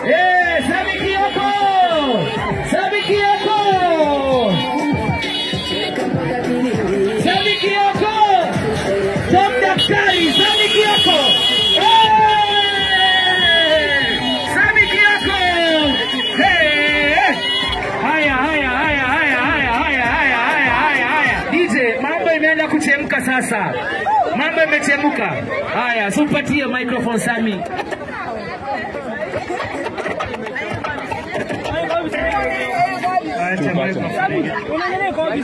Eh, Sami Kioko! Sami Kioko! Sami Kioko! Tom Daktari, Sami Kioko! Eh! Sami Kioko! Eh! Haya, haya, haya, haya, haya, haya, haya, haya, haya, haya. DJ, mambo imeenda kuchemka sasa. Mambo imechemka. Haya, supatie microphone Sami. Acha microphone.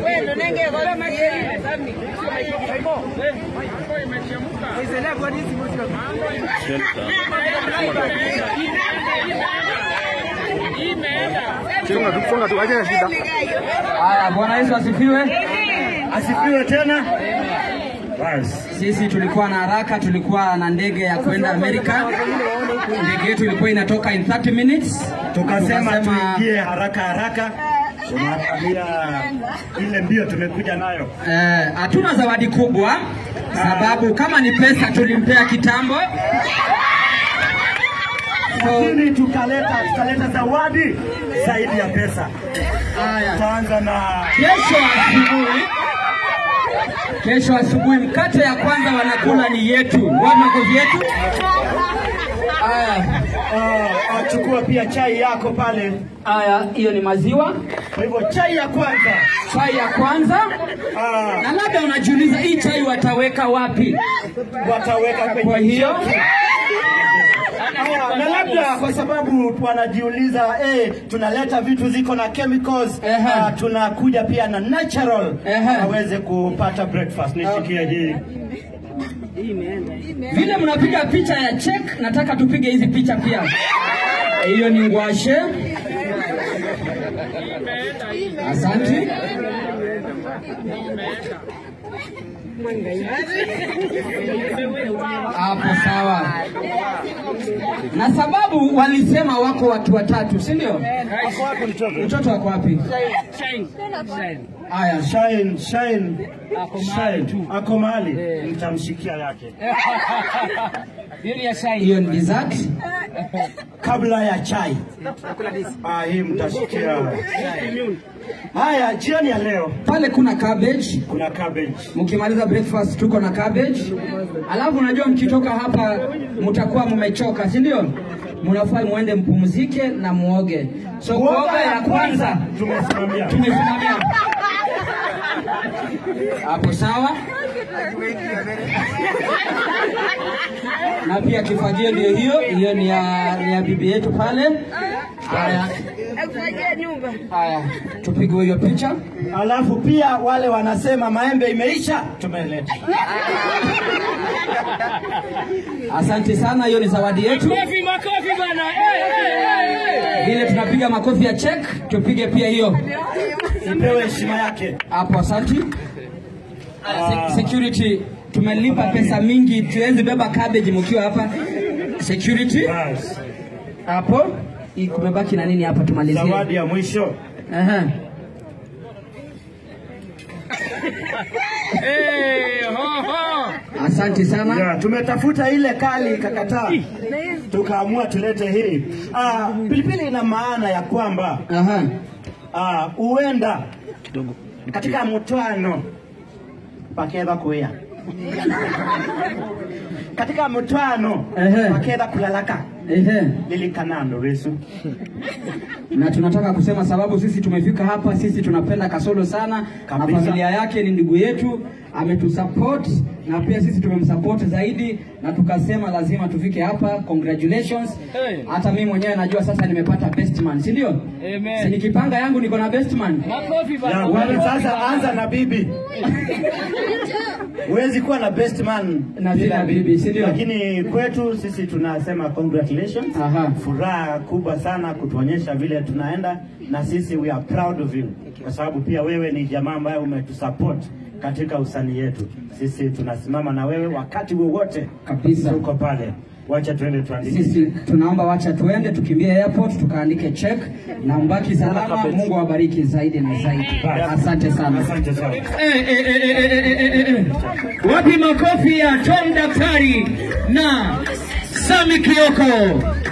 Funga tu, funga tu, haina shida. Haya, Bwana Yesu asifiwe. Asifiwe tena. Basi. Sisi tulikuwa na haraka, tulikuwa na ndege ya kwenda Amerika. Ndege yetu ilikuwa inatoka in 30 minutes. Tukasema Tukasema, tuingie haraka haraka. Tunaangalia ile mbio tumekuja nayo. eh, hatuna zawadi kubwa sababu kama ni pesa tulimpea kitambo. So, Lakini tukaleta tukaleta zawadi zaidi ya pesa. haya. Tutaanza na Kesho asubuhi, kesho asubuhi mkate ya kwanza wanakula ni yetu, wa makofi yetu. Haya, uh, uh, chukua pia chai yako pale. haya, hiyo ni maziwa, Kwa hivyo chai ya kwanza chai ya kwanza. uh, Na labda unajiuliza hii chai wataweka wapi? wataweka kwenye Kwa hiyo Ah, na labda kwa sababu wanajiuliza eh, tunaleta vitu ziko na chemicals Ehe. uh, tunakuja pia na natural Ehe. waweze kupata breakfast. Nishikie hii vile mnapiga picha ya check, nataka tupige hizi picha pia. Hiyo ni ngwashe. Asante. Hapo sawa. Na sababu walisema wako watu watatu, si ndio? Ako wapi mtoto? Mtoto wako wapi? Haya, Shine, shine, shine. Ako mahali mtamshikia yake hiyo ni dessert. kabla ya chai. Ah, hii mtashikia. Haya, jioni ya leo Pale kuna cabbage. kuna cabbage. Mkimaliza breakfast tuko na cabbage. Alafu unajua mkitoka hapa mtakuwa mmechoka, si ndio? Mnafaa muende mpumzike na muoge. So kuoga ya kwanza tumesimamia. tumesimamia hapo, sawa. Na pia kifagio ndio hiyo, hiyo ni ya, ni ya bibi yetu pale. Haya, haya, tupige hiyo picha. Alafu pia wale wanasema maembe imeisha, tumeleta. Asante sana, hiyo ni zawadi yetu. Makofi, makofi bana. Eh, eh, eh. Vile tunapiga makofi ya check, tupige pia hiyo Ipewe heshima yake. hapo. Asante Se- security, tumelipa pesa mingi, tuwezi beba cabbage mkiwa hapa. Security Bas. hapo, Hii kumebaki na nini hapa? Tumalizie. Zawadi ya mwisho. Aha. Eh, ho, ho. Asante sana. Ya, tumetafuta ile kali ikakataa, tukaamua tulete hii. Ah, pilipili ina maana ya kwamba Aha. ah, huenda katika mtwano pakeva kuya katika mtwano Ehe. pakeva kulalaka Ehe. lilikanando resu na tunataka kusema sababu sisi tumefika hapa, sisi tunapenda Kasolo sana Kabisa. na familia yake ni ndugu yetu, ametusupport na pia sisi tumemsupport zaidi, na tukasema lazima tufike hapa. Congratulations. Hey. Hata mimi mwenyewe najua sasa nimepata best man, si ndio? Amen. Si nikipanga yangu niko na best man. Makofi Ya, bana. wewe sasa anza na bibi. Huwezi kuwa na best man Na bila bibi, si ndio? Lakini kwetu sisi tunasema congratulations. Aha. Furaha kubwa sana kutuonyesha vile tunaenda na sisi we are proud of you. Kwa sababu pia wewe ni jamaa ambaye umetusupport katika usanii yetu. Sisi tunasimama na wewe wakati wowote Kabisa. tuko pale. Wacha tuende tuandike. Sisi tunaomba wacha tuende tukimbie airport tukaandike check na mbaki salama. Mungu awabariki zaidi na zaidi. Asante sana. Asante sana. Eh, eh, eh, eh, eh, eh, eh, eh. Wapi makofi ya Tom Daktari na Sami Kioko?